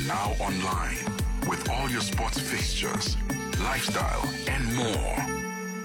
Now online with all your sports fixtures, lifestyle, and more.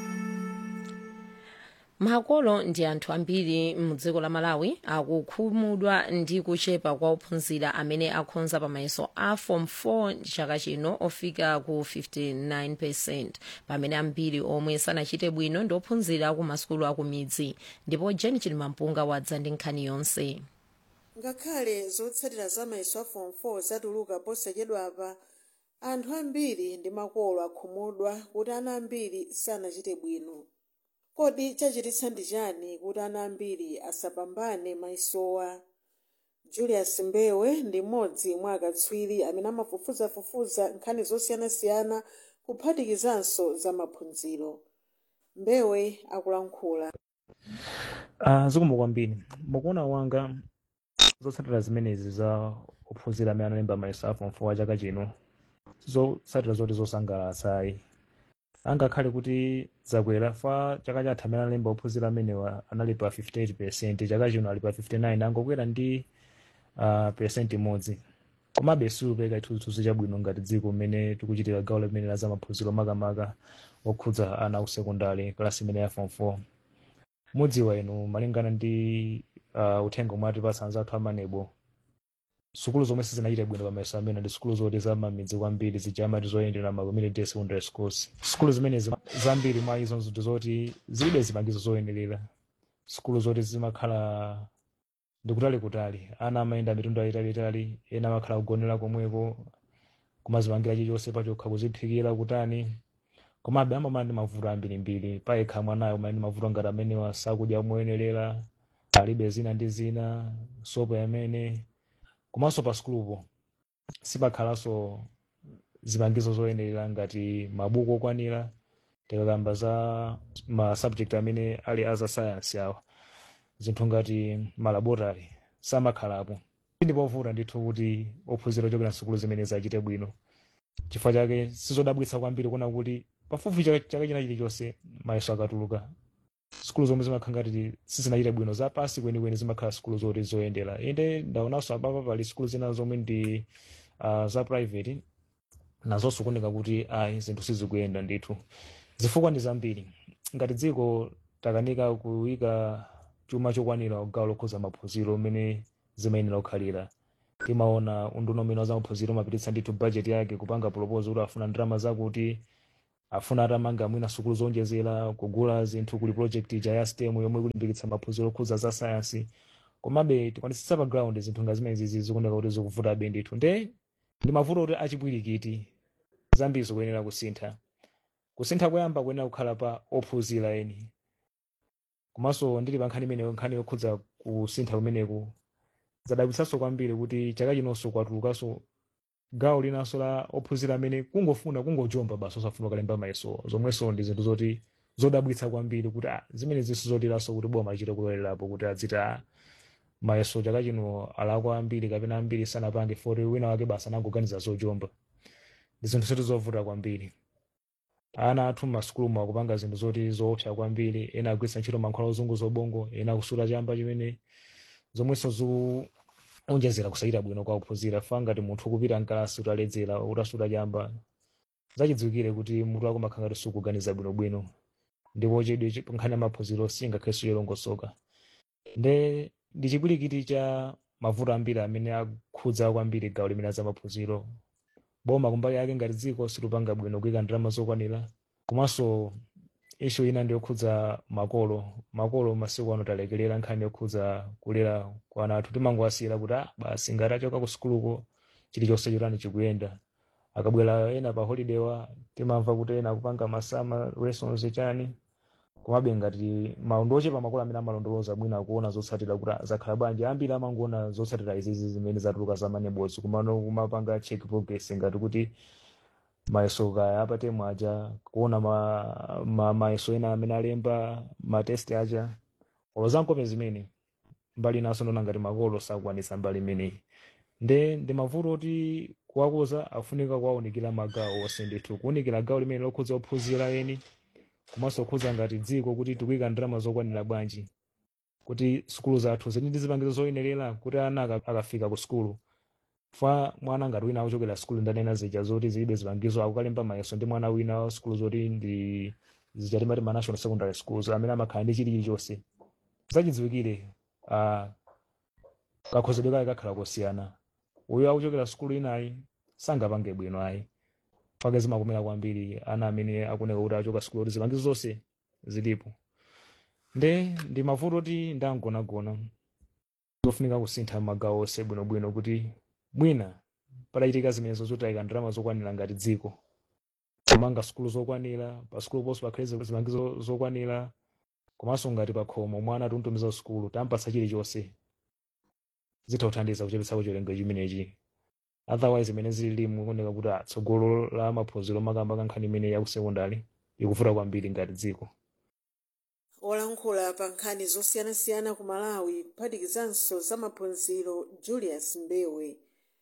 makolo ndi anthu ambiri mudziko la malawi akukhumudwa ndi kuchepa kwa ophunzira amene akhonza pamayeso a form 4 chaka chino ofika ku 59 percent pamene ambiri omwe sanachite bwino ndi ophunzira ku masukulu akumidzi ndipo jen chilimampunga wadza ndi nkhani yonse ngakhale zotsatira za mayeso a form 4 zatuluka posachedwapa anthu ambiri ndi makolo akhumudwa kuti ana ambiri sanachite bwino kodi chachititsa ndi chani kuti ana ambiri asapambane mayesowa julius mbewe ndi mmodzi mwa akatswiri amene amafufuzafufuza nkhani zosiyanasiyana kuphatikizanso za maphunziro mbewe akulankhula Uh, zikomo kwambiri mukuona wanga zotsatira zimenezi za ophunzira amene analemba mayeso a form 4 chaka chino zotsatira zoti zosangalatsayi angakhale kuti zakwera fa chaka chatha amene analemba ophunzira amenewa anali pa 58 percent chaka chino ali pa 59 angokwera ndi uh, percent imodzi komabe siupeka chithunzithunzi chabwino ngati dziko mmene tikuchitira gawo limene la zamaphunziro makamaka okhudza ana ku sekondari klasi imene ya form 4 mudziwa inu malingana ndi uh, uthenga omwe atipatsa anzathu amanebo sukulu zomwe sizinachite bwino pamayeso amene ndi sukulu zoti zamamidzi kwambiri zija amati zoyendera ma community secondary schools sukulu zimenezi zambiri mwa izo ndi zoti zilibe zipangizo zoyenerera sukulu zoti zimakhala ndikutali kutali ana amayenda mitunda yayitalitali ena amakhala kugonera komweko kumazipangira chilichonse pachokha kuziphikira kutani komabe amamala ndi mavuto ambirimbiri payekha mwanayo umene ndi mavuto ngati amenewa sakudya moyenerera alibe zina ndi zina sopo yamene komanso pa sukulupo sipakhalanso zipangizo zoyenerera ngati mabuku okwanira tikakamba za ma subject amene ali aza science awa zinthu ngati malaboratory samakhalapo ndipovuta ndithu kuti ophunzira ochokera nsukulu zimene zachite bwino chifukwa chake sizodabwitsa kwambiri kuona kuti pafupi chaka chaka china chilichonse mayeso akatuluka sukulu zomwe zimakhala ngati sizinachite bwino zapasi kwenikweni zimakhala sukulu zoti zoyendera inde ndaonanso apapa pali sukulu zina zomwe ndi uh, za private nazonso kuoneka kuti ayi zinthu sizikuyenda ndithu zifukwa ndi zambiri ngati dziko takanika kuyika chuma chokwanira gawo lokhuza maphunziro mmene zimayenera kukhalira timaona unduna umene wa zamaphunziro umapititsa ndithu budget yake kupanga proposal kuti afuna ndalama zakuti afuna atamanga mwina sukulu zonjezera kugula zinthu kuli project ija ya stem yomwe ikulimbikitsa maphunziro okhuza za sayansi komabe tikwanitsitsa pa ground zinthu nga zimene zizi zikuoneka kuti zikuvutabe ndithu nde ndi mavuto kuti achipwirikiti zambiri zikuyenera kusintha kusintha koyamba kuyenera kukhala pa ophunzira eni komanso ndili pa nkhani imeneyo nkhani yokhudza kusintha kumeneku zadabwitsanso kwambiri kuti chaka chinonso kwatulukanso gawo linanso la ophunzira amene kungofuna kungojomba basi osafuna kalemba mayeso zomwenso ndi zinthu zoti zodabwitsa kwambiri kuti ah, zimene zinso zotiranso kuti boma achite kulolerapo kuti adziti ah, mayeso chaka chino alakwa ambiri kapena ambiri sanapange foti wina wake basi anangoganiza zojomba ndi zinthu zoti zovuta kwambiri ana athu m'masukulumu akupanga zinthu zoti zoopsa kwambiri ena agwiritsa ntchito mankhwala ozungu zobongo ena kusula chamba chimene zomwenso zikunjezera kusayira bwino kwa kuphunzira fa ngati munthu ukupita mkalasi utaledzera utasuta chamba zachidziwikire kuti mutu wako makhala ngati sukuganiza bwinobwino ndipo chidwi nkhani ya maphunziro singakhalenso yolongosoka nde ndi chipwirikiti cha mavuto ambiri amene akhudza kwambiri gawo limene za maphunziro boma kumbali yake ngati dziko silupanga bwino kuyika ndalama zokwanira komanso ishu ina ndi yokhudza makolo makolo masiku ano talekelera nkhani yokhudza kulera kwa ana athu timangowasiyira kuti ah basi ngati achoka ku sukuluko chilichonse chotani chikuyenda akabwera ena pa holiday wa timamva kuti ena akupanga masama lessons chani komabe ngati maundu ochepa makolo amene amalondoloza bwino akuona zotsatira kuti ah, zakhala bwanji ambiri amangoona zotsatira izizi zimene zatuluka za manebozi kumano kumapanga check progress ngati kuti mayeso kaya apatemu aja kuona ma, ma, mayeso ena amene alemba matesti aja olozankope zimene mbali naso ndona ngati makolo sakukwanitsa mbali imeneyi nde ndi mavuto oti kuwakuza afunika kuwaunikira magawo onse ndithu kuwunikira gawo limene lokhudza ophunzira eni komanso okhudza ngati dziko kuti tikuyika ndalama zokwanira bwanji kuti sukulu zathu zili ndi zipangizo zoyenerera kuti ana aka- akafika ku sukulu fa mwana ngati wina akuchokera skulu ndanena zija zoti zilibe zipangizo akukalemba mayeso ndi mwana wina wa skulu zoti ndi zichatimati ma national secondary schools amene amakhala ndi chilichonse zachidziwikire uh, kakhozedwe kake kakhala kosiyana uyo akuchokera skulu inayi sangapange bwino ayi pake zimakomera kwambiri ana amene akuneka kuti achoka skulu kuti zipangizo zonse zilipo nde ndi mavuto oti ndangonagona zofunika kusintha magawo onse bwinobwino kuti mwina padachitika zimenezo zotayika ndalama zokwanira ngati dziko kumanga sukulu zokwanira pa sukulu ponso pakhale zipangizo zokwanira komanso ngati pa khomo mwana tuntumiza sukulu tampatsa chilichonse zitha kuthandiza kuchepetsako chiwerengero chimenechi otherwise imene zili mukuoneka kuti atsogolo la maphunziro makamba kankhani imene yakusekondari ikuvuta kwambiri ngati dziko olankhula pa nkhani zosiyanasiyana ku malawi kuphatikizanso za maphunziro julius mbewe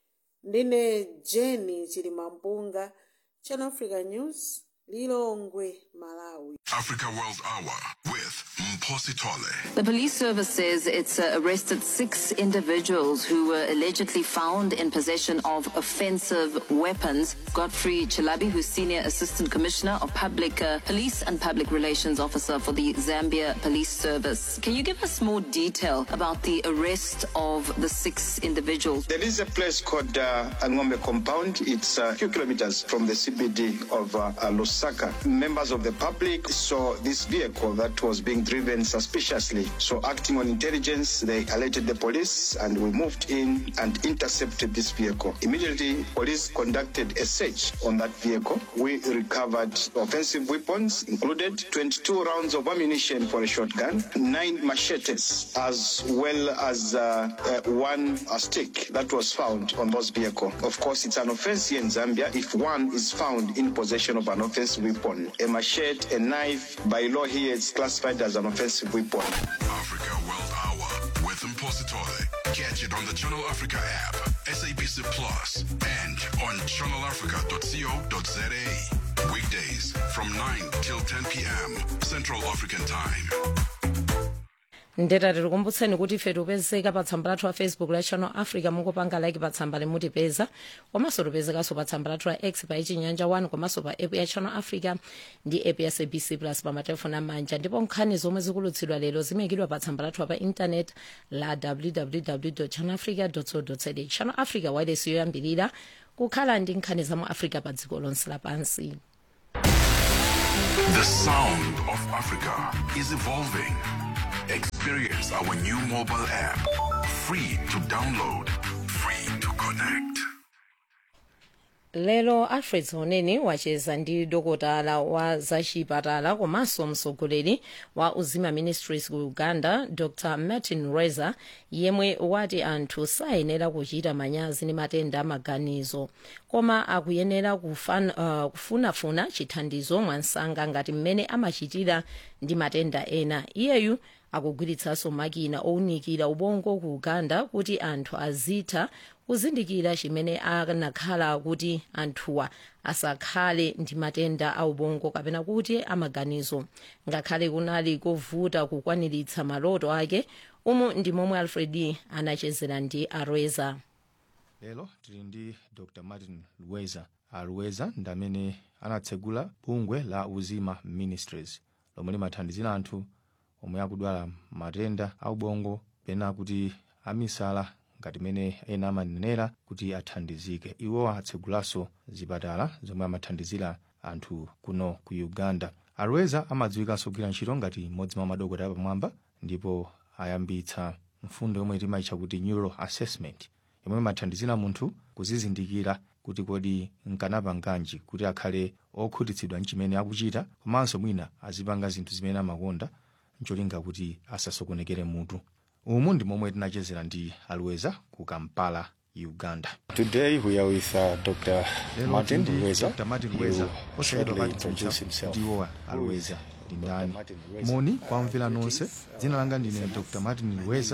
ndine jeni chilimampunga channel africa news lilongwe malawi Africa World Hour with Mposi Tole. The police service says it's uh, arrested six individuals who were allegedly found in possession of offensive weapons. Godfrey Chilabi, who's Senior Assistant Commissioner of Public uh, Police and Public Relations Officer for the Zambia Police Service. Can you give us more detail about the arrest of the six individuals? There is a place called uh, Angombe Compound. It's a few kilometers from the CBD of uh, uh, Lusaka. Members of the public saw this vehicle that was being driven suspiciously. So, acting on intelligence, they alerted the police and we moved in and intercepted this vehicle. Immediately, police conducted a search on that vehicle. We recovered offensive weapons, included 22 rounds of ammunition for a shotgun, nine machetes, as well as uh, uh, one uh, stick that was found on those vehicle. Of course, it's an offense here in Zambia if one is found in possession of an offensive weapon. A machete, a knife, by law here, it's classified as an offensive weapon. Africa World Hour with Mposi Tole. Catch it on the Channel Africa app, SABC Plus, and on channelafrica.co.za. Weekdays from 9 till 10 p.m. Central African Time. ndeta tikukumbutseni kuti ife tipezeka pa tsamba lathu la facebook la channel africa mukupanga like pa tsamba limutipeza komanso tipezekanso pa tsamba lathu la x pa ichinyanja 1 komanso pa app ya channel africa ndi app ya sabc plus pa matelefoni amanja ndipo nkhani zomwe zikulutsidwa lero zimayikidwa pa tsamba lathu pa intanet la www channel africa co za channel africa wireless yoyambirira kukhala ndi nkhani za mu africa pa dziko lonse lapansi The sound of Africa is evolving. Experience our new mobile app. Free to download, free to connect. lero alfred zoneni wacheza ndi dokotala wa zachipatala komanso mtsogoleri wa uzima ministries ku uganda dr martin reza yemwe wati anthu sayenera kuchita manyazi ndi matenda amaganizo koma akuyenera kufan, uh, kufunafuna chithandizo mwansanga ngati mmene amachitira ndi matenda ena iyeyu akugwiritsanso makina owunikira ubongo ku uganda kuti anthu azitha kuzindikira chimene anakhala kuti anthuwa asakhale ndi matenda a ubongo kapena kuti amaganizo ngakhale kunali kovuta kukwaniritsa maloto ake umu ndi momwe alfred anachezera ndi arweza lero tili ndi dr martin luweza aluweza ndi amene anatsegula bungwe la uzima ministries lomwe limathandizira anthu omwe akudwala matenda aubongo pena kuti amisala ngati mene ena amanenera kuti athandizike iwo atsegulanso zipatala zomwe amathandizira anthu kuno ku uganda alweza amadziwikanso kugwira ntchito ngati mmodzi mwa madokotala apamwamba ndipo ayambitsa mfundo yomwe timayitcha kuti neural assessment yomwe imathandizira munthu kuzizindikira kuti kodi nkanapanganji kuti akhale okhutitsidwa ndi chimene akuchita komanso mwina azipanga zinthu zimene amakonda ncholinga kuti asasokonekere mutu umu ndi momwe tinachezera ndi alweza ku kampala uganda Today we are with uh, Dr. lero Martin tili ndi Rweza. dr martin He rweza will osayedwa shortly pati introduce kuti himself. ndiwowa alweza ndi ndani Martin Rweza? moni kwamvera nonse dzina langa ndine dr martin rweza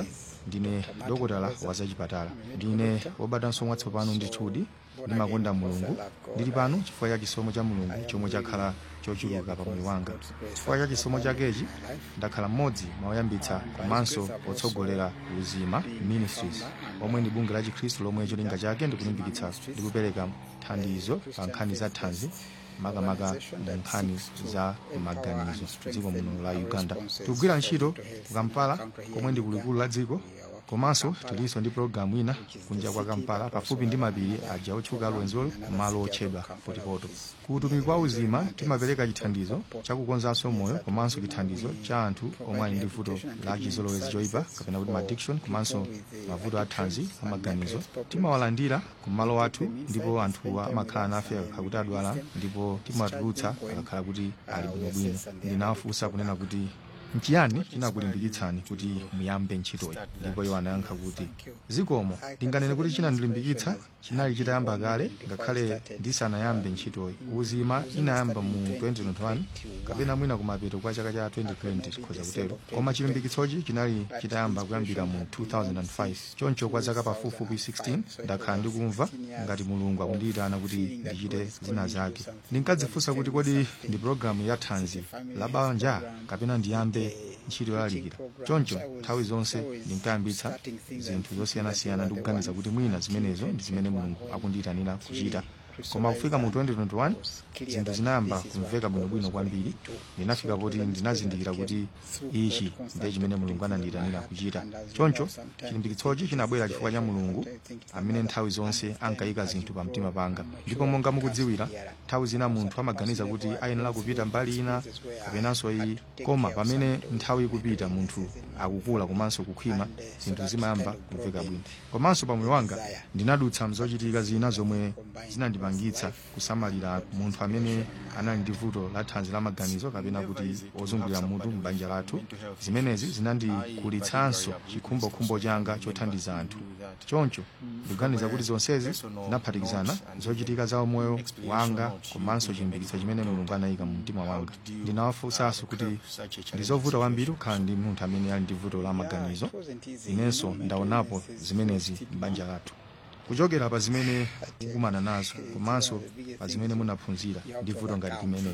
ndine dokotala wa zachipatala ndine wobatanso mwatsopano ndithudi ndimakonda mulungu ndili pano chifukwa cha chisomo cha mulungu chomwe chakhala chochuluka pa moyo wanga chifukwa cha chisomo chakechi ndakhala mmodzi mwa oyambitsa komanso otsogolera uzima ministries omwe ndi bungwe la chikhristu lomwe cholinga chake ndikulimbikitsa ndi kupereka thandizo pa nkhani za thanzi makamaka mu nkhani za maganizo dziko muno la uganda tikugwira ntchito ku kampala komwe ndi kulikulu la dziko komanso tilinso ndi pologalamu ina kunja kwa kampala pafupi ndi mapiri aja otchuka alwenzolo malo otchedwa potipoto ku utumiki kwa uzima timapereka chithandizo chakukonzanso moyo komanso chithandizo cha anthu omwe ali ndi vuto la chizolowezi choyipa kapena kuti addiction komanso mavuto athanzi amaganizo timawalandira ku malo athu ndipo anthuwa amakhala nafe akakhala kuti adwala ndipo timatulutsa akakhala kuti ali bwinobwino ndinawafunsa kunena kuti nchiyani chinakulimbikitsani kuti muyambe ntchitoyi ndipo iwo anayankha kuti zikomo ndinganene kuti chinandilimbikitsa chinali chitayamba kale ngakhale ndisanayambe ntchitoyi uzima inayamba mu 2021 kapena mwina kumapeto kwa chaka cha 2020 tikhoza kutero koma chilimbikitsochi chinali chitayamba kuyambira mu 2005 choncho kwa zaka pafupifupi 16 ndakhala ndikumva ngati mulungu akundiyitana kuti ndichite zina zake ndinkadzifunsa kuti kodi ndi pologalamu ya thanzi la banja kapena ndiyambe ntchito yolalikira choncho nthawi zonse ndinkayambitsa zinthu zosiyanasiyana ndikuganiza kuti mwina zimenezo ndi zimene mulungu akundiyitanira kuchita koma kufika mu 2021 zinthu zinayamba kumveka bwinobwino kwambiri ndinafika poti ndinazindikira kuti ichi ndiye chimene mulungu anandiyitanira kuchita choncho chilimbikitsochi chinabwera chifukwa cha mulungu amene nthawi zonse ankayika zinthu pa mtima panga ndipo monga mukudziwira nthawi zina munthu amaganiza kuti ayenera kupita mbali ina kapenanso iyi koma pamene nthawi ikupita munthu akukula komanso kukhwima zinthu zimayamba kumveka bwino komanso pamoyo wanga ndinadutsa mzochitika zina zomwe zinandipangitsa kusamalira munthu amene anali ndi vuto la thanzi la maganizo kapena kuti ozungulira mutu m'banja lathu zimenezi zinandikulitsanso chikhumbokhumbo changa chothandiza anthu choncho ndikuganiza kuti zonsezi zinaphatikizana zochitika za umoyo wanga komanso chilimbikitso chimene mulungu anayika mu mtima wanga ndinawafunsanso kuti ndizovuta kwambiri kukhala ndi munthu amene ali ndi vuto la maganizo inenso ndaonapo zimenezi m'banja lathu kuchokera pa zimene mukumana nazo komanso pa zimene munaphunzira ndi vuto ngati limeneli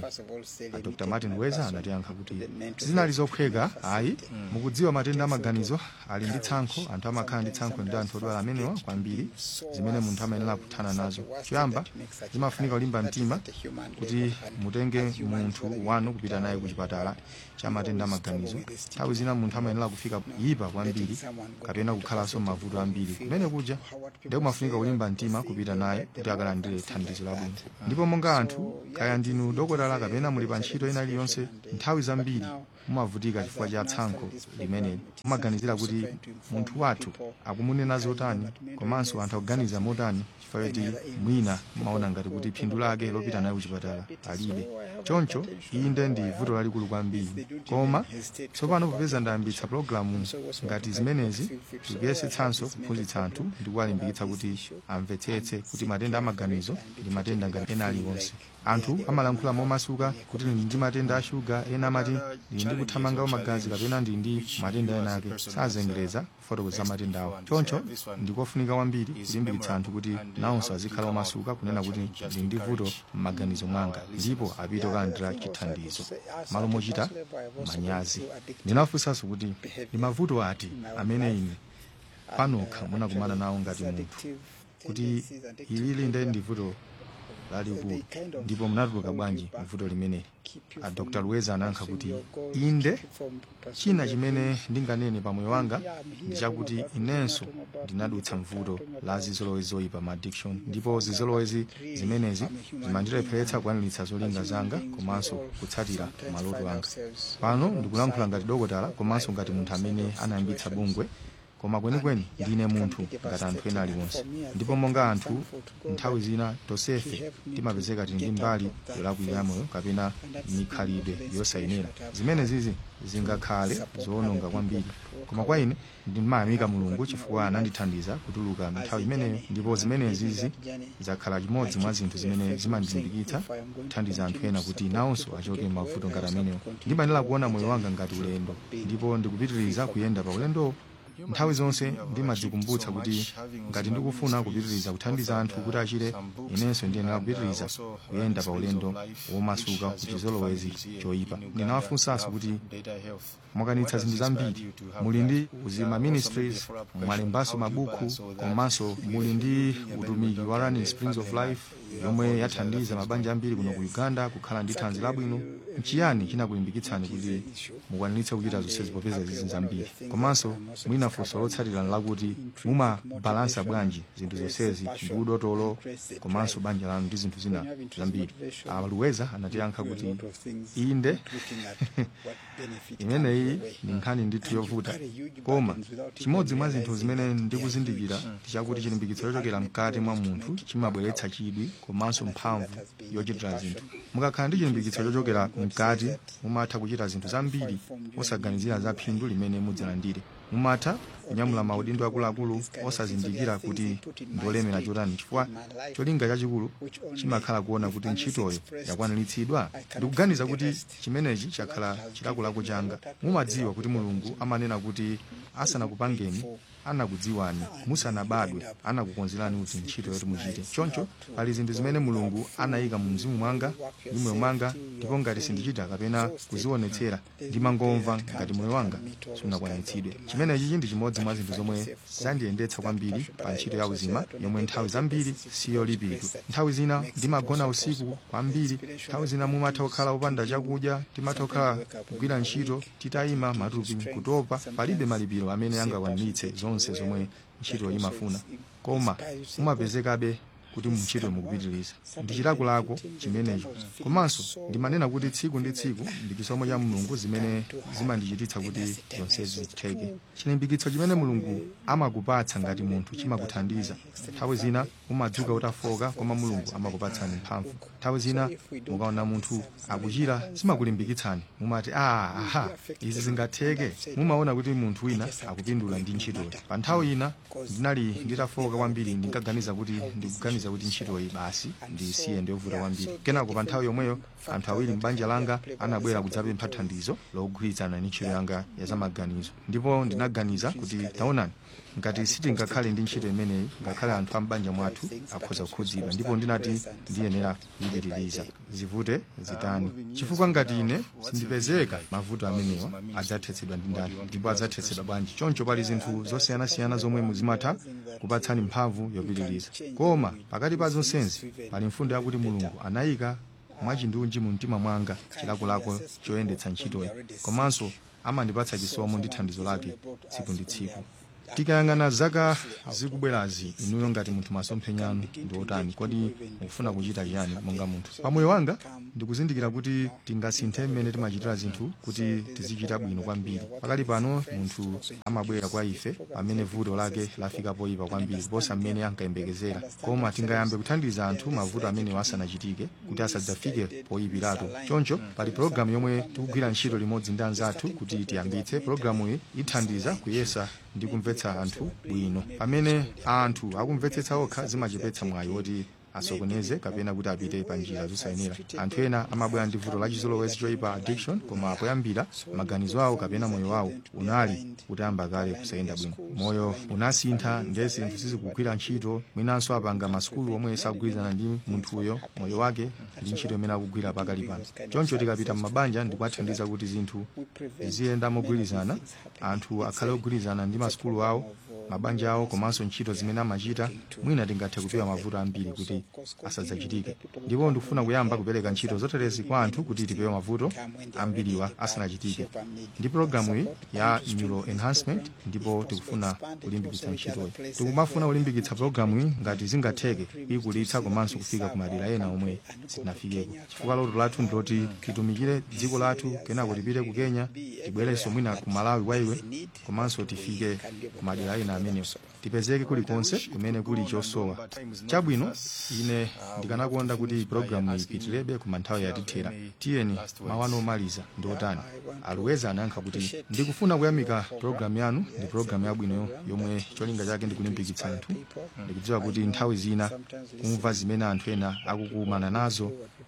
dr martin weza anatiyankha kuti zinali zophweka ayi mukudziwa matenda amaganizo ali ndi tsankho anthu amakhala ndi tsankho ndi anthu odwala amenewa kwambiri zimene munthu amayenera kuthana nazo choyamba zimafunika kulimba mtima kuti mutenge munthu wanu kupita naye ku chipatala cha matenda amaganizo nthawi zina munthu amayenera kufika yipa kwambiri kapena kukhalanso mavuto ambiri kumene kuja ndikumafunika kulimba mtima kupita naye kuti akalandire thandizo labwino ndipo monga anthu kaya ndinu dokotala kapena muli pa ntchito ina iliyonse nthawi zambiri mumavutika chifukwa cha tsankho limeneli mumaganizira kuti munthu wathu akumunena zotani komanso anthu akuganiza motani chifukwa choti mwina mumaona ngati kuti phindu lake lopita naye kuchipatala alibe choncho inde ndi vuto lalikulu kwambiri koma tsopano popeza ndayambitsa pologalamu ngati zimenezi tikuyesetsanso kuphunzitsa anthu ndi kuwalimbikitsa kuti amvetsetse kuti matenda amaganizo ndi matenda ngati ena aliwonse anthu amalankhula momasuka kuti ndili ndi matenda a shuga ena amati ndili ndi kuthamanga magazi kapena ndili ndi matenda ena ake sazengereza kufotokoza matenda awo choncho ndikofunika kwambiri kulimbikitsa anthu kuti nawonso azikhala omasuka kunena kuti ndili ndi vuto m'maganizo mwanga ndipo apite kulandira chithandizo malo mochita manyazi ndinafunsanso kuti ndi mavuto ati amene ine panokha munakumana nawo ngati munthu kuti ilili nde ndi vuto lalikulu ndipo munatuluka bwanji mvuto limeneli a dr luweza anayankha kuti inde china chimene ndinganene pamoyo wanga ndi chakuti inenso ndinadutsa mvuto la zizolowezi zoyipa ma addiction ndipo zizolowezi zimenezi zimandilepheretsa kukwaniritsa zolinga zanga komanso kutsatira maloto anga pano ndikulankhula ngati dokotala komanso ngati munthu amene anayambitsa bungwe koma kwenikweni ndine munthu ngati anthu ena aliwonse ndipo monga anthu nthawi zina tonsefe timapezeka tili ndi mbali yolakwika yamoyo kapena mikhalidwe yosayenera zimene zizi zingakhale zoononga kwambiri koma kwa ine ndimayamika mulungu chifukwa anandithandiza kutuluka nthawi imeneyo ndipo zimenezizi zakhala chimodzi mwa zinthu zimene zimandilimbikitsa kuthandiza anthu ena kuti nawonso achoke mavuto ngati amenewo ndimayenera kuona moyo wanga ngati ulendo ndipo ndikupitiriza kuyenda pa ulendowo nthawi zonse ndimadzikumbutsa kuti ngati ndikufuna kupitiriza kuthandiza anthu kuti achire inenso ndiyenera kupitiriza kuyenda pa ulendo womasuka ku chizolowezi choyipa ndinawafunsanso kuti mwakanitsa zinthu zambiri muli ndi uzima ministries mwalembanso mabuku komanso muli ndi utumiki wa running springs of life yomwe yathandiza mabanja ambiri kuno ku uganda kukhala ndi thanzi labwino nchiyani chinakulimbikitsani kuti mukwaniritse kuchita zonsezi popeza zizi zambiri komanso mwina funso lotsatira lakuti mumabalansa bwanji zinthu zonsezi ndi udotolo komanso banja lanu ndi zinthu zina zambiri aluweza anatiyankha kuti inde imeneyi ndi nkhani ndithu yovuta koma chimodzi mwa zinthu zimene ndikuzindikira ndichakuti chilimbikitso chochokera mkati mwa munthu chimabweretsa chidwi komanso mphamvu yochitira zinthu mukakhala ndi chilimbikitso chochokera mkati mumatha kuchita zinthu zambiri osaganizira za phindu limene mudzalandire mumatha kunyamula maudindo akuluakulu osazindikira kuti ndiolemera chotani chifukwa cholinga chachikulu chimakhala kuona kuti ntchitoyo yakwaniritsidwa ndikuganiza kuti chimenechi chakhala chilakolako changa mumadziwa kuti mulungu amanena kuti asanakupangeni anakudziwani musanabadwe anakukonzerani kuti ntchito yoti muchite choncho pali zinthu zimene mulungu anayika mu mzimu mwanga ndi moyo mwanga ndipo ngati sindichita kapena kuzionetsera ndimangomva ngati moyo wanga sunakwanitsidwe chimenechi ndi chimodzi mwa zinthu zomwe zandiyendetsa kwambiri pa ntchito ya uzima yomwe nthawi zambiri siyolipiridwa nthawi zina ndimagona usiku kwambiri nthawi zina mumatha kukhala opanda chakudya timatha kukhala kugwira ntchito titayima matupi kutopa palibe malipiro amene angakwaniritse zonse zomwe ntchito imafuna koma mumapezekabe kuti muntchito mukupitiriza ndi chilakolako chimenecho komanso ndimanena kuti tsiku ndi tsiku ndi chisomo cha mulungu zimene zimandichititsa kuti zonsezi zitheke chilimbikitso chimene mulungu amakupatsa ngati munthu chimakuthandiza nthawi zina umadzuka utafoka koma mulungu amakupatsani mphamvu nthawi zina mukaona munthu akuchira zimakulimbikitsani mumati ah, aha izi zingatheke mumaona kuti munthu wina akupindula ndi ntchitoyo pa nthawi ina ndinali nditafoka kwambiri ndinkaganiza kuti ndikuganiza kuti ntchitoyi basi ndisiye ndiyovuta kwambiri kenako pa nthawi yomweyo anthu awiri m'banja langa anabwera kudzapempha thandizo logwirizana ndi ntchito yanga ya zamaganizo ndipo ndinaganiza kuti taonani ngati sitingakhale ndi ntchito imeneyi ngakhale anthu a m'banja mwathu akhoza kukhudzidwa ndipo ndinati ndiyenera kuyipitiriza zivute zitani chifukwa ngati ine sindipezeka mavuto amenewa adzathetsedwa ndi ndani ndipo adzathetsedwa bwanji choncho pali zinthu zosiyanasiyana zomwe muzimatha kupatsani mphamvu yopitiriza koma pakati pa zonsezi pali mfundo yakuti mulungu anayika mwachindunji mu mtima mwanga chilakolako choyendetsa ntchitoyi komanso amandipatsa chisomo ndi thandizo lake tsiku ndi tsiku tikayang'ana zaka zikubwerazi inuyo ngati munthu masomphenya anu ndi otani kodi mukufuna kuchita chiyani monga munthu pamoyo wanga ndikuzindikira kuti tingasinthe mmene timachitira zinthu kuti tizichita bwino kwambiri pakali pano munthu amabwera kwa ife pamene vuto lake lafika poyipa kwambiri kuposa mmene ankayembekezera koma tingayambe kuthandiza anthu mavuto amenewo asanachitike kuti asadzafike poyipiratu choncho pali pologalamu yomwe tikugwira ntchito limodzi ndi anzathu kuti tiyambitse pologalamuyi ithandiza kuyesa ndi kumvetsa anthu bwino pamene anthu akumvetsetsa okha zimachepetsa mwayi woti asokoneze kapena kuti apite pa njira zosayenera anthu ena amabwera ndi vuto lachizolowezi choyipa addiction koma poyambira maganizo awo kapena moyo wawo unali utayamba kale kusayenda bwino moyo unasintha ndiye zinthu sizikugwira ntchito mwinanso apanga masukulu omwe sagwirizana ndi munthuyo moyo wake ndi ntchito imene akugwira pakali pano choncho tikapita m'mabanja ndikuwathandiza kuti zinthu ziziyenda mogwirizana anthu akhale ogwirizana ndi masukulu awo mabanja awo komanso ntchito zimene amachita mwina tingathe kupewa mavuto ambiri kuti asadzachitike ndipo ndikufuna kuyamba kupereka ntchito zoterezi kwa anthu kuti tipewe mavuto ambiriwa asanachitike ndi programu iyi ya neuro enhancement ndipo tikufuna kulimbikitsa ntchitoyi tikumafuna kulimbikitsa programu iyi ngati zingatheke ikulitsa komanso kufika ku madera ena omwe sitinafikeko chifukwa loto lathu ndiloti titumikire dziko lathu kenako tipite ku kenya tibwerenso mwina ku malawi kwa iwe komanso tifike ku madera ena amenewo tipezeke kulikonse kumene kuli chosowa chabwino ine ndikanakonda kuti programu ipitirebe ku manthawi yatithera tiyeni mawano omaliza ndi otani aluweza anayankha kuti ndikufuna kuyamika programu yanu ndi programu yabwino yomwe cholinga chake ndikulimbikitsa anthu ndikudziwa kuti nthawi zina kumva zimene anthu ena akukumana nazo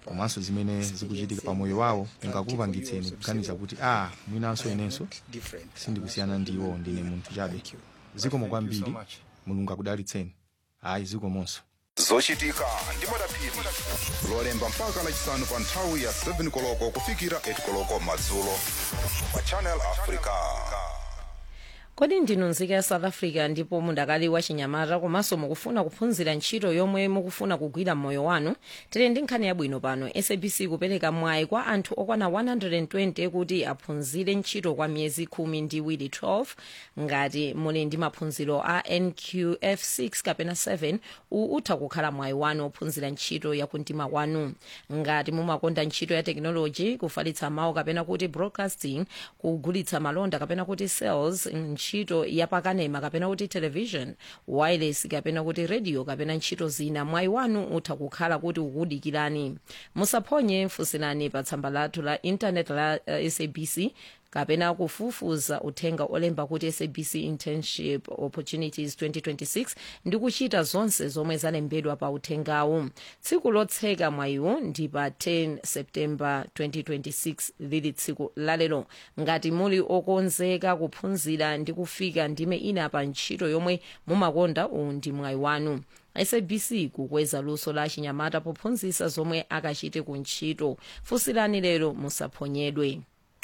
komanso zimene zikuchitika pamoyo wawo ingakupangitseni kuganiza kuti a mwinanso inenso sindikusiyana ndiwo ndine munthu chabe zikomo kwambiri mulungu akudalitseni ayi zikomonso zochitika ndi madaphiri lolemba mpaka lachisanu pa nthawi ya 7 koloko kufikira 8 koloko madzulo pa channel africa kodi ndinu nzika ya south africa ndipo mundakali wa chinyamata komanso mukufuna kuphunzira ntchito yomwe mukufuna kugwira mmoyo wanu tili ndi nkhani yabwino pano sabc kupereka mwayi kwa anthu okwana 120 kuti aphunzire ntchito kwa miyezi khumi ndi iwiri 12 ngati muli ndi maphunziro a nqf 6 kapena 7 uwu utha kukhala mwayi wanu ophunzira ntchito yakumtima kwanu ngati mumakonda ntchito ya tekinoloji kufalitsa mawu kapena kuti broadcasting kugulitsa malonda kapena kuti sales ntchito yapakanema kapena kuti television wireless kapena kuti radio kapena ntchito zina mwayi wanu utha kukhala kuti ukudikirani musaphonye funsirani pa tsamba lathu la intaneti la uh, sabc kapena kufufuza uthenga olemba kuti sabc internship opportunities 2026 ndi kuchita zonse zomwe zalembedwa pa uthengawu tsiku lotseka mwayiwu ndi pa 10 september 2026 lili tsiku lalero ngati muli okonzeka kuphunzira ndi kufika ndime ina pa ntchito yomwe mumakonda uwu ndi mwayi wanu sabc kukweza luso la chinyamata pophunzitsa zomwe akachite ku ntchito funsirani lero musaphonyedwe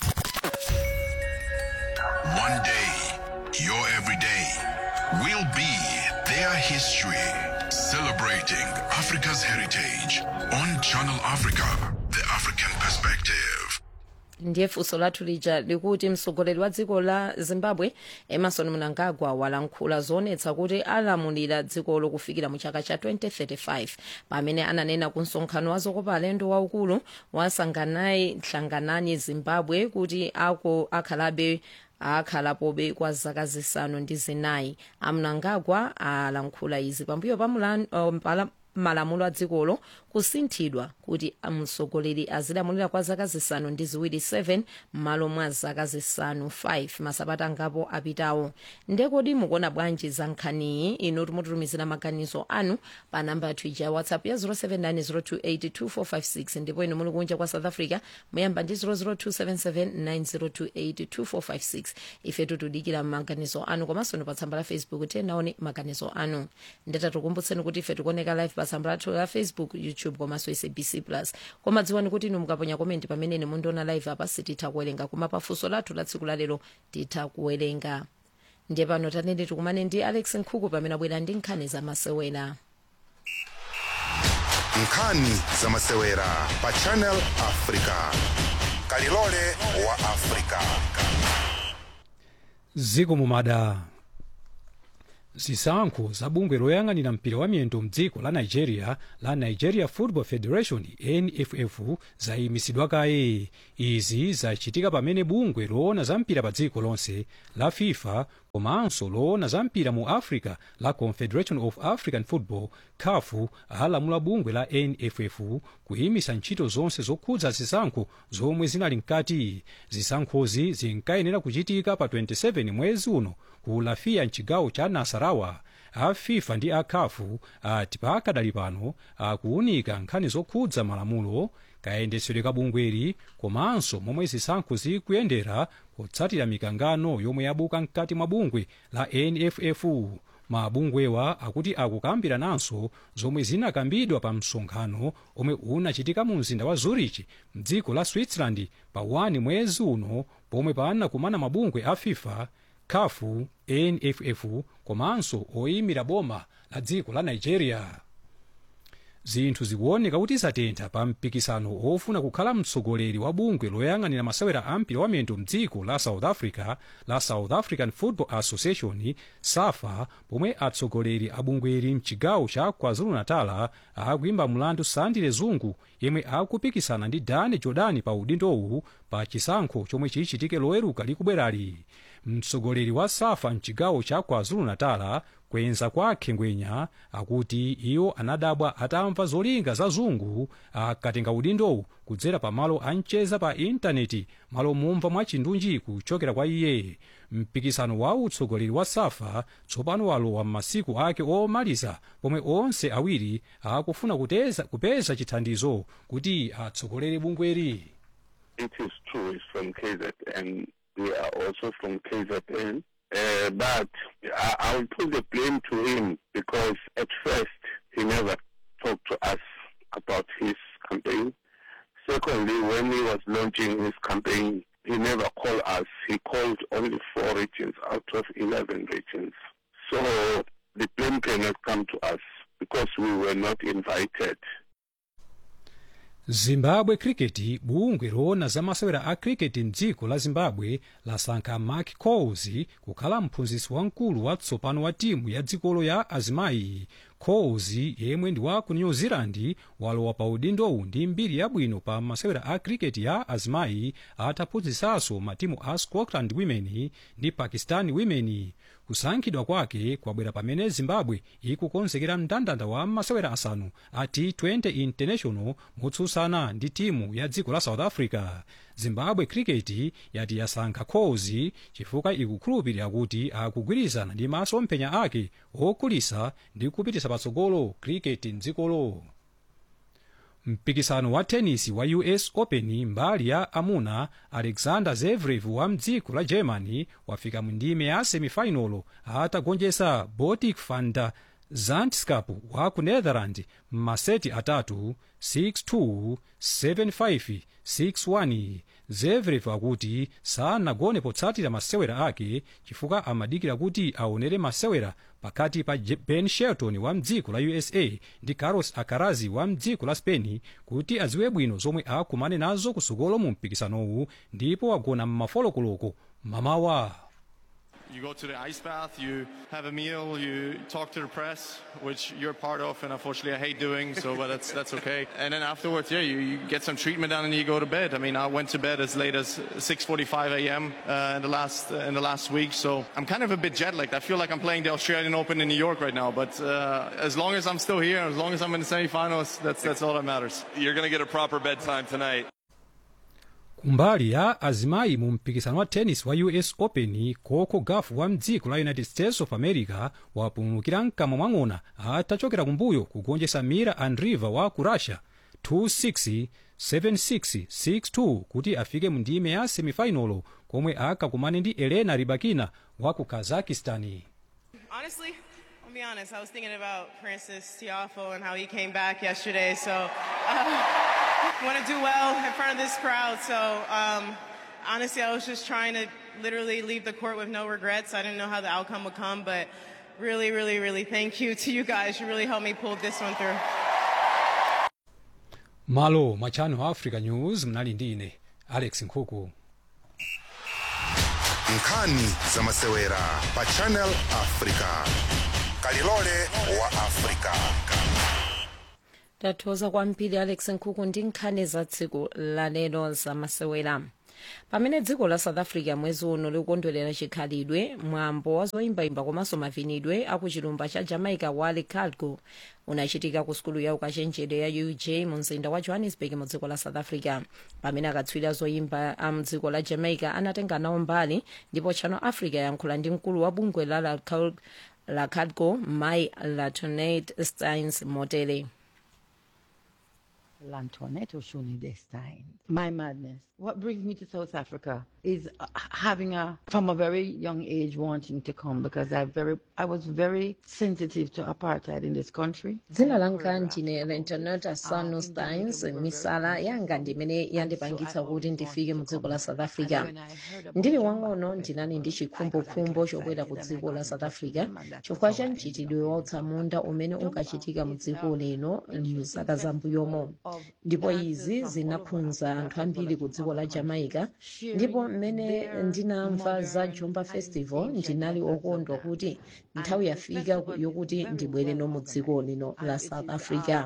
One day, your everyday will be their history. Celebrating Africa's heritage on Channel Africa, the African perspective. ndiye funso lathu lija likuti mtsogoleri wa dziko la zimbabwe emerson mnangagwa walankhula zoonetsa kuti alamulira dzikolo kufikira mu chaka cha 2035 pamene ananena ku msonkhano wa zokopa alendo waukulu wasanganai hlanganani zimbabwe kuti ako akhalabe akhalapobe kwa zaka zisanu ndi zinayi amnangagwa alankhula izi pambuyo pa mulan- um, pala- malamulo a dzikolo kusinthidwa kuti mtsogoleri azilamulira kwa zaka zisanu ndi ziwiri 7 m'malo mwa zaka zisanu 5 masabata angapo apitawo ndekodi mukuona bwanji za nkhaniyi inu timututumizira maganizo anu pa namba yathu ija ya whatsapp ya 0790282456 ndipo inu muli kunja kwa south africa muyamba ndi 0027790282456 ife tutudikira maganizo anu komanso ni pa tsamba la facebook tenaone maganizo anu ndetatukumbutseni kuti ife tikuoneka live pa tsamba lathu la facebook youtube komanso sabc plus koma dziwani kuti inu mukaponya komenti pamene ine mundiona live apa sititha kuwerenga koma pafunso lathu la tsiku lalero titha kuwerenga ndiye pano tanene tikumane ndi alex nkhuku pamene abwera ndi nkhani zamasewera nkhani zamasewera pa channel africa kalilole wa africa ziko mumada zisankho za bungwe loyang'anira mpira wa miyendo mdziko la nigeria la nigeria football federation nff zayimisidwa kaye izi zachitika pamene bungwe loona za mpira pa dziko lonse la fifa komanso loona za mpira mu africa la confederation of african football caf alamula bungwe la nff kuyimisa ntchito zonse zokhudza zisankho zomwe zinali mkati zisankhozi zinkayenera kuchitika pa 27 mwezi uno ku lafia mchigawo cha nasarawa a fifa ndi a caf ati pakadali pano akuunika nkhani zokhudza malamulo kayendetsedwe ka bungweli komanso momwe zisankho zikuyendera kutsatira mikangano yomwe yabuka mkati mwa bungwe la nff mabungwewa akuti akukambirananso zomwe zinakambidwa pa msonkhano omwe unachitika mu mzinda wa zurich mdziko la switzerland pa 1 mwezi uno pomwe panakumana mabungwe a fifa caf nff komanso oyimira boma la dziko la nigeria zinthu zikuoneka kuti zatentha pa mpikisano ofuna kukhala mtsogoleri wa bungwe loyang'anira masewera a mpira wa miyendo mdziko la south africa la south african football association safa pomwe atsogoleri a bungweli mchigawo cha kwazulu-natal akuyimba mlandu sandile zungu yemwe akupikisana ndi dani jordan pa udindowu pa chisankho chomwe chichitike loweruka likubwerali mtsogoleri wa safa mchigawo cha kwazulu-natala kwenza kwa khengwenya akuti iwo anadabwa atamva zolinga za zungu akatenga udindowu kudzera pa malo ancheza pa intaneti malo mumva mwa chindunji kuchokera kwa iye mpikisano wa utsogoleri wa safa tsopano walowa m'masiku ake omaliza pomwe onse awiri akufuna kuteza, kupeza chithandizo kuti atsogolere bungweri It is true, it's from KZN. We are also from KZN. Uh, but I, I will put the blame to him because at first he never talked to us about his campaign. Secondly, when he was launching his campaign, he never called us. He called only four regions out of 11 regions. So the blame cannot come to us because we were not invited. zimbabwe cricket bungwe loona za masewera a cricket mdziko la zimbabwe lasankha mark coles kukhala mphunzitsi wamkulu watsopano wa timu ya dzikolo ya azimayi coles yemwe ndi wa ku new zealand walowa pa udindowu ndi mbiri yabwino pa masewera a cricket ya azimayi ataphunzitsanso matimu a scotland women ndi pakistan women kusankhidwa kwake kwabwera pamene zimbabwe ikukonzekera mndandanda wa masewera asanu a t20 international motsutsana ndi timu ya dziko la south africa zimbabwe cricket yati yasankha coles chifukwa ikukhulupirira kuti akugwirizana ndi masomphenya ake okulisa ndi kupitisa patsogolo cricket mdzikolo mpikisano wa tenisi wa us open mbali ya amuna alexander zverev wa mdziko la germany wafika mu ndime ya semifinalo atagonjetsa botic van der zandskap wa ku netherland m'maseti atatu 6-2 7-5 6-1 zverev akuti sanagone potsatira masewera ake chifukwa amadikira kuti aonere masewera pakati pa ben shelton wa mdziko la usa ndi carlos alcaraz wa mdziko la spain kuti adziwe bwino zomwe akumane nazo kusukolo mu mpikisanowu ndipo wagona m'mafolokoloko mamawa You go to the ice bath, you have a meal, you talk to the press, which you're part of, and unfortunately I hate doing, so but that's that's okay. And then afterwards, yeah, you, you get some treatment done and you go to bed. I mean, I went to bed as late as 6:45 a.m. Uh, in the last uh, in the last week, so I'm kind of a bit jet lagged. I feel like I'm playing the Australian Open in New York right now, but uh, as long as I'm still here, as long as I'm in the semifinals, that's that's all that matters. You're going to get a proper bedtime tonight. kumbali ya azimayi mu mpikisano wa tennis wa us open coco gaf wa mdziko la united states of america wapulumukira mkamwa mwang'ona atachokera kumbuyo kugonjetsa mira andriva wa ku russia 26 76 62 kuti afike mu ndime ya semifinalo komwe akakumane ndi elena ribakina wa ku kazakistani Honestly, I'll be honest. I was thinking about Francis Tiafo and how he came back yesterday. So, uh, want to do well in front of this crowd. So, um, honestly, I was just trying to literally leave the court with no regrets. I didn't know how the outcome would come, but really, really, really thank you to you guys. You really helped me pull this one through. malo mwa channel africa news mnali ndi ine alex nkhuku nkhani za masewera pa channel africa kalilole wa africa tathokoza kwambiri alex nkhuku ndi nkhani za tsiku lalero za masewera pamene dziko la south africa mwezi uno likukondwerera chikhalidwe mwambo wa zoyimbayimba komanso mavinidwe akuchilumba cha jamaica wale calgo unachitika ku sukulu ya ukachenjede ya uj mu mzinda wa johannesburg mu dziko la south africa pamene akatswiri a zoyimba a mdziko la jamaica anatenga nawo mbali ndipo channel africa yankhula ndi mkulu wa bungwe la la, Cal- la calgo mai latonet steins motele Lantoinette Oshuni this time. My madness. What brings me to South Africa is uh, having a, from a very young age, wanting to come because I very, I was very sensitive to apartheid in this country. dzina langa ndine lentoneta sanu steins misala yanga ndimene yandipangitsa kuti ndifike mu dziko la south africa ndili wang'ono ndinali ndi chikhumbokhumbo chobwera ku dziko la south africa chifukwa cha mchitidwe wa utsamunda umene unkachitika mu dziko lino mzaka zambuyomo ndipo izi zinakhudza anthu ambiri ku dziko la jamaica ndipo mmene ndinamva za jumba festival ndinali okondwa kuti nthawi yafika yokuti ndibwere no mu dziko lino la south africa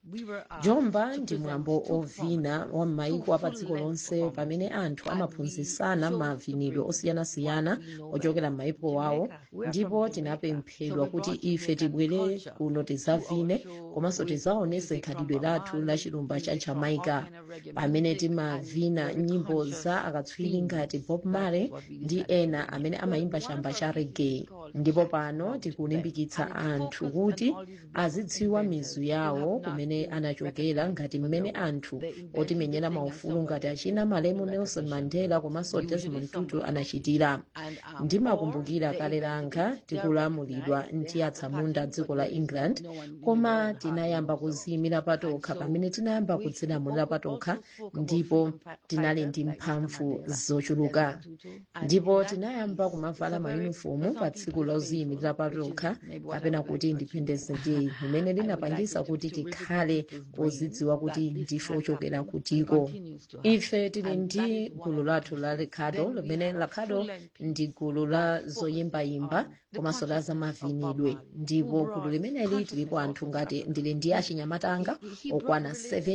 jomba ndi mwambo ovina wa m'mayiko a pa dziko lonse pamene anthu amaphunzitsana mavinidwe osiyanasiyana ochokera m'mayiko wawo ndipo tinapemphedwa kuti ife tibwere kuno tidzavine komanso tidzaonese khalidwe lathu la chilumba cha jamaica pamene timavina nyimbo za akatswiri ngati bob marley ndi ena amene amayimba chamba cha reggae ndipo pano tikulimbikitsa anthu kuti azidziwa mizu yawo kumene anachokera ngati mmene anthu otimenyera maufulu ngati achina malemu nelson mandela komanso desmond tutu anachitira ndimakumbukira kale langa tikulamulidwa ndi atsamunda dziko la england koma tinayamba kuziyimira patokha pamene tinayamba kudzilamulira patokha ndipo tinali ndi mphamvu zochuluka ndipo tinayamba kumavala mayunifomu pa tsiku loziyimirira patokha kapena kuti independence day limene linapangisa kuti tikhale ozidziwa kuti ndife ochokera kutiko ife tili ndi gulu lathu la ricardo limene ricardo ndi gulu la zoyimbayimba komanso la zamavinidwe ndipo gulu limeneli tilipo anthu ngati ndili ndi achinyamata anga okwana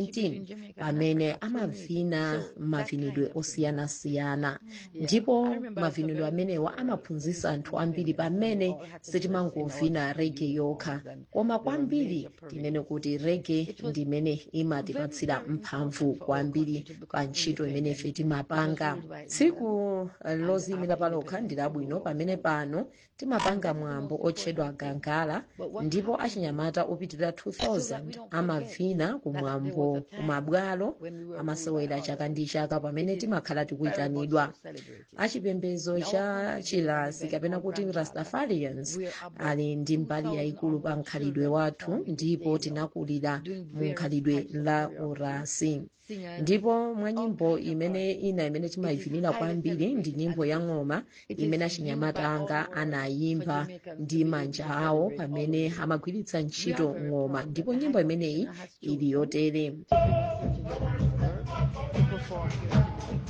17 amene amavina mavinidwe osiyanasiyana ndipo mavinidwe amenewa amaphunzitsa anthu ambiri pamene sitimangovina rege yokha koma kwambiri tinene kuti rege ndimene imatipatsira mphamvu kwambiri pa ntchito imene ife timapanga tsiku loziyimira palokha ndi labwino pamene pano timapanga mwambo otchedwa gangala ndipo achinyamata opitirira 2000 amavina kumwambo kumabwalo amasewera chaka ndi chaka pamene timakhala tikuyitanidwa achipembedzo cha chilasi kapena kuti rastafarians ali ndi mbali yayikulu pa mkhalidwe wathu ndipo tinakulira mu mkhalidwe la urasi ndipo mwa nyimbo imene ina imene timayivinira kwambiri ndi nyimbo ya ng'oma imene achinyamata anga anayimba ndi manja awo pamene amagwiritsa ntchito ng'oma ndipo nyimbo imeneyi ili yotere to perform here.